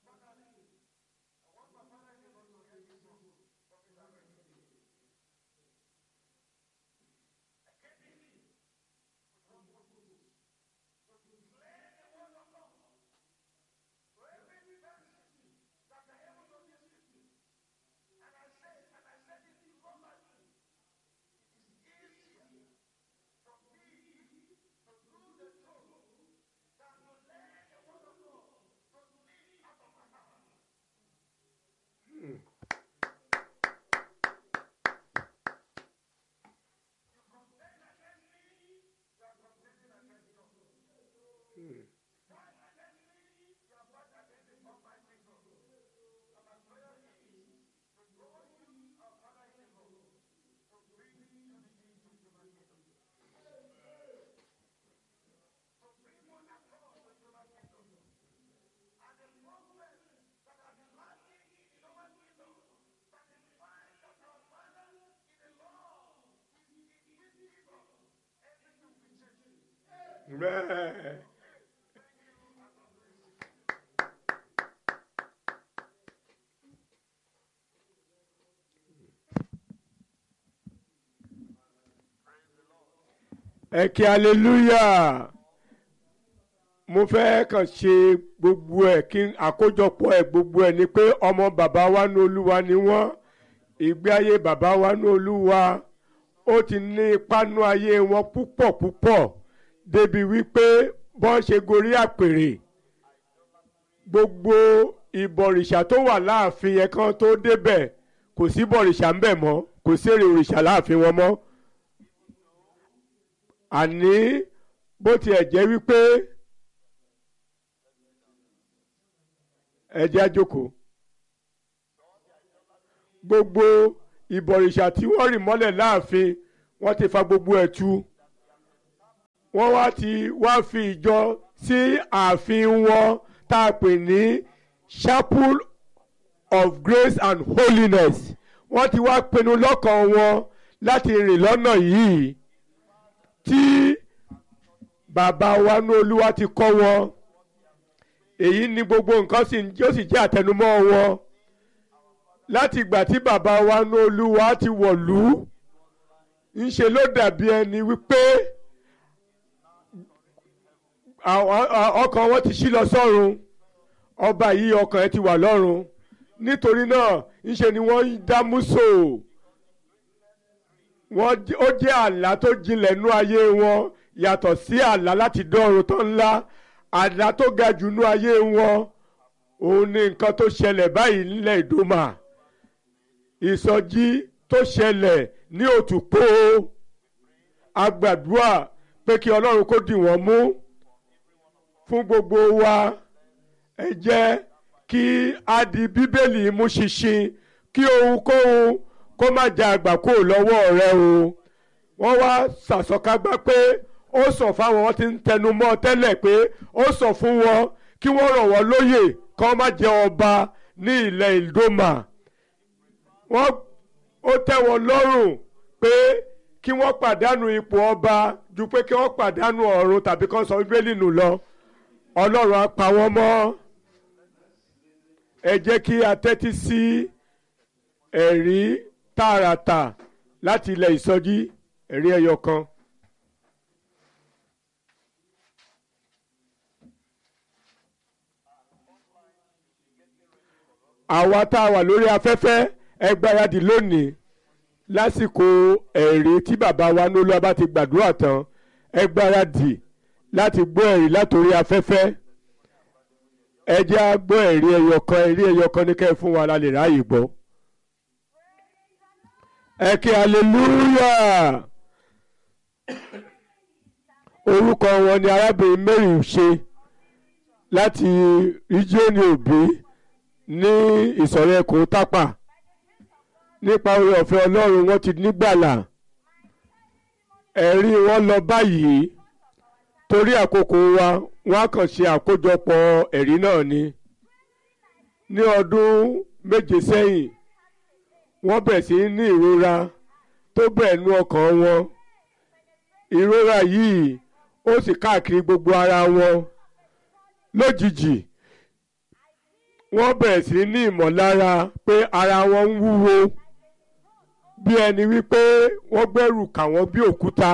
Amen. ẹ kí hallelujah mo fẹ́ kàn ṣe gbogbo ẹ̀ kí àkójọpọ̀ ẹ̀ gbogbo ẹ̀ ni pé ọmọ bàbá wa ní olúwa ni wọ́n ìgbé ayé bàbá wa ní olúwa ó ti ní ipa nú ayé wọn púpọ̀ púpọ̀ débi wípé bọ́n ṣe gorí àpèrè gbogbo ìbọ̀rìṣà tó wà láàfin yẹn kan tó débẹ̀ kò sí bọ̀rìṣà ńbẹ̀ mọ́ kò sí èrè òrìṣà láàfin wọn mọ́ àní bó tiẹ̀ jẹ́ wípé ẹ jẹ́ á jókòó gbogbo ìbọ̀rìṣà tí wọ́n rì mọ́lẹ̀ láàfin wọ́n ti fa gbogbo ẹ̀ tu wọ́n wá ti wá fi ìjọ sí ààfin wọn tá a pè ní chapel of grace and holiness wọ́n ti wá pinnu lọ́kàn wọn láti rìn lọ́nà yìí tí bàbá wa ní olúwa ti kọ́ wọn èyí ni gbogbo nǹkan sì yóò sì jẹ́ àtẹnumọ́ wọn láti ìgbà tí bàbá wa ní olúwa ti wọ̀lú ńṣe ló dàbí ẹni wípé ọkàn wọn ti ṣí lọ sọ́run ọba yìí ọkàn ẹ ti wà lọ́run nítorí náà ńṣe ni wọ́n dá múso wọ́n ó jẹ́ àlá tó jinlẹ̀ nú ayé wọn yàtọ̀ sí àlá láti dọ́run tó ńlá àlá tó ga jù nú ayé wọn òun ni nǹkan tó ṣẹlẹ̀ báyìí nílẹ̀ ìdòmà ìsọjí tó ṣẹlẹ̀ ní òtúpó agbàdúrà pé kí ọlọ́run kó dì wọ́n mú fún gbogbo wa ẹ jẹ́ kí a di bíbélì mú ṣinṣin kí ohunkóhun kó má jẹ àgbà kó lọ́wọ́ rẹ o wọ́n wá sàsọkágbá pé ó sọ fáwọn wọn ti ń tẹnu mọ́ tẹ́lẹ̀ pé ó sọ fún wọn kí wọ́n rọ̀ wọ́n lóyè kí wọ́n má jẹ ọba ní ilẹ̀ ìdómà wọ́n ó tẹ́ wọn lọ́rùn pé kí wọ́n pàdánù ipò ọba ju pé kí wọ́n pàdánù ọ̀run tàbí kí wọ́n sọ bíbélì nù lọ ọlọ́run á pa wọ́n mọ́ ẹ jẹ́ kí a tẹ́tí sí ẹ̀rí tààràtà láti ilẹ̀ ìsọjí ẹ̀rí ẹyọ kan. àwa tá a wà lórí afẹ́fẹ́ ẹ gbáradì lónìí lásìkò ẹ̀rí tí bàbá wa nílò bá ti gbàdúrà tán ẹ gbáradì láti gbọ́ ẹ̀rí látòrí afẹ́fẹ́ ẹ jẹ́ á gbọ́ ẹ̀rí ẹyọ kan ẹ̀rí ẹyọ kan ní kẹ́ ẹ fún wa la lè ráàyè gbọ́. ẹ kí hallelujah orúkọ wọn ni arábìnrin Mary ṣe láti ríjíọ́nì òbí ní ìsọ̀rọ̀ ẹkùn tápà nípa oore ọ̀fẹ́ ọlọ́run wọn ti nígbàlà ẹ̀rí wọn lọ báyìí torí àkókò wa wọn á kàn ṣe àkójọpọ̀ ẹ̀rí náà ni ní ọdún méje sẹ́yìn wọ́n bẹ̀rẹ̀ sí ní ìrora tó bẹ̀rẹ̀ nú ọkàn wọn ìrora yìí ó sì káàkiri gbogbo ara wọn lójijì wọ́n bẹ̀rẹ̀ sí ní ìmọ̀lára pé ara wọn ń wúwo bí ẹni wípé wọ́n gbẹ́rù kà wọ́n bí òkúta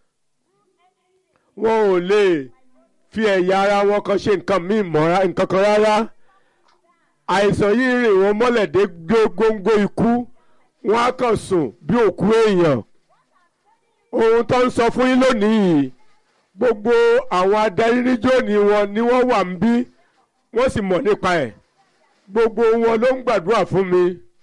wọn ò lè fi ẹ̀yà ara wọn kan ṣe nǹkan míì mọ́ nǹkan kan rárá àìsàn yìí rìn wọ́n mọ́lẹ̀ dé góńgó ikú wọ́n á kàn sùn bí òkú èèyàn ohun tó ń sọ fún yín lónìí yìí gbogbo àwọn adarí níjó ni wọn ni wọ́n wà ń bí wọ́n sì mọ̀ nípa ẹ̀ gbogbo wọn ló ń gbàdúrà fún mi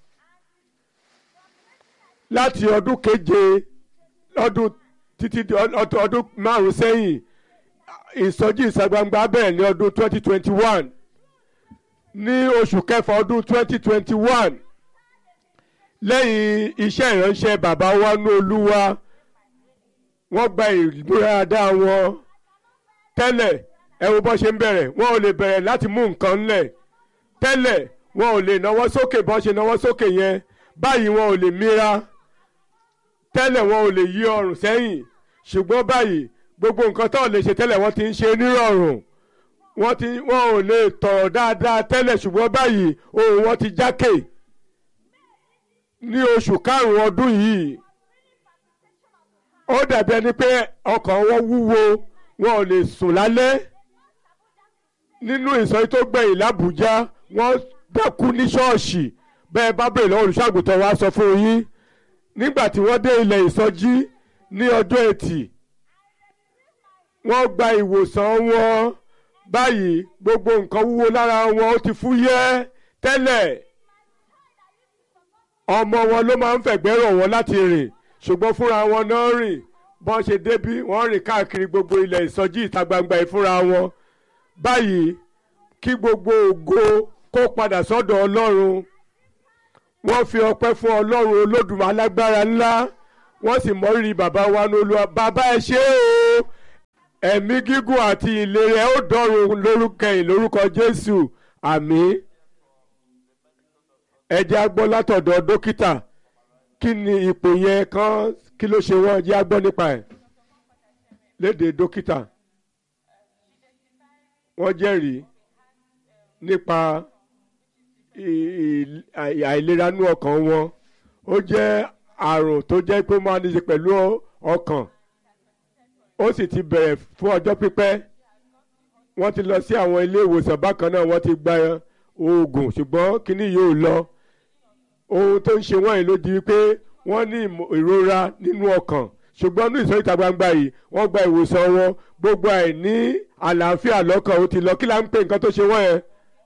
láti ọdún keje ọdún títí di ọdún márùn sẹ́yìn ìsọjí ìsagbangba bẹ̀rẹ̀ ní ọdún 2021 ní oṣù kẹfà ọdún 2021 lẹ́yìn iṣẹ́ ìránṣẹ́ bàbá wa ní olúwa wọ́n gba ìgbéradá wọn tẹ́lẹ̀ ẹ wo bó ṣe ń bẹ̀rẹ̀ wọn ò lè bẹ̀rẹ̀ láti mú nǹkan ńlẹ̀ tẹ́lẹ̀ wọn ò lè náwó sókè bó ṣe náwó sókè yẹn báyìí wọn ò lè mira tẹ́lẹ̀ wọn ò lè yí ọrùn sẹ́yìn ṣùgbọ́n báyìí gbogbo nǹkan tó lè ṣe tẹ́lẹ̀ wọ́n ti ń ṣe nírọ̀rùn wọ́n ti wọn ò lè tọ̀rọ̀ dáadáa tẹ́lẹ̀ ṣùgbọ́n báyìí ohùn wọn ti jákè ní oṣù karùn-ún ọdún yìí ó dàbí ẹni pé ọkàn wọn wúwo wọn ò lè sùn lálẹ́ nínú ìsọjí tó gbẹ̀yìn l'Àbújá wọ́n dákú ní ṣọ́ọ̀ṣì bẹ́ẹ̀ bá bèrè lọ́wọ́ olùṣàgùtàn wa sọ fún yín nígbà tí wọ́n dé ilẹ̀ ìsọjí ní ọjọ́ ẹtì wọ́n gba ìwòsàn wọn báyìí gbogbo nǹkan wúwo lára wọn ó ti fúyẹ́ tẹ́lẹ̀ ọmọ wọn ló máa ń fẹ̀gbẹ́ rọ̀ wọ́n láti rìn ṣùgbọ́n fúnra wọn náà rìn bọ́n ṣe débí wọ́n rìn káàkiri gbogbo ilẹ̀ ìsọjí ìta gbangba ìfúnra wọn báyìí kí gbogbo ògo kó padà sọ́dọ̀ Ọlọ́run wọ́n fi ọpẹ́ fún Ọlọ́run Olódùmarè alágbára ńlá wọ́n sì mọrírì bàbá wa ní Olúwa bàbá ẹ ṣé o ẹ̀mí gígùn àti ìlera ẹ ó dọ́run lórúkọ yìí lórúkọ Jésù àmín ẹ jẹ́ á gbọ́ látọ̀dọ̀ dókítà kí ni ipò yẹn kan kí ló ṣe wọ́n jẹ́ á gbọ́ nípa ẹ̀ lédè dókítà wọ́n jẹ́rìí nípa àìlera nú ọkàn wọn ó jẹ́ àrùn tó jẹ́ pé ó máa ní í ṣe pẹ̀lú ọkàn ó sì ti bẹ̀rẹ̀ fún ọjọ́ pípẹ́ wọ́n ti lọ sí àwọn ilé ìwòsàn bákan náà wọ́n ti gba oògùn ṣùgbọ́n kínní yóò lọ ohun tó ń ṣe wọ́n yìí ló di wípé wọ́n ní ìrora nínú ọkàn ṣùgbọ́n ní ìsọ̀rí ìta gbangba yìí wọ́n gba ìwòsàn wọn gbogbo àìní àlàáfíà lọ́kàn ó ti lọ kí là ń pè nǹkan tó ṣe wọ́n yẹn.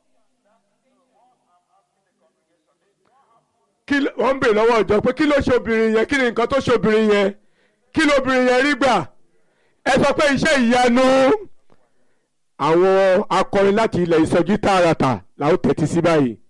wọ́n ń bèèrè lọ́wọ́ ìjọ pé kí ló ṣe obìnrin yẹn kí ni nǹkan tó ṣe obìnrin yẹn kí ló obìnrin yẹn rí gbà ẹ sọ pé iṣẹ́ ìyanu àwọn akọrin láti ilẹ̀ ìsọjí tààràtà làwọn tẹ̀tí sí báyìí.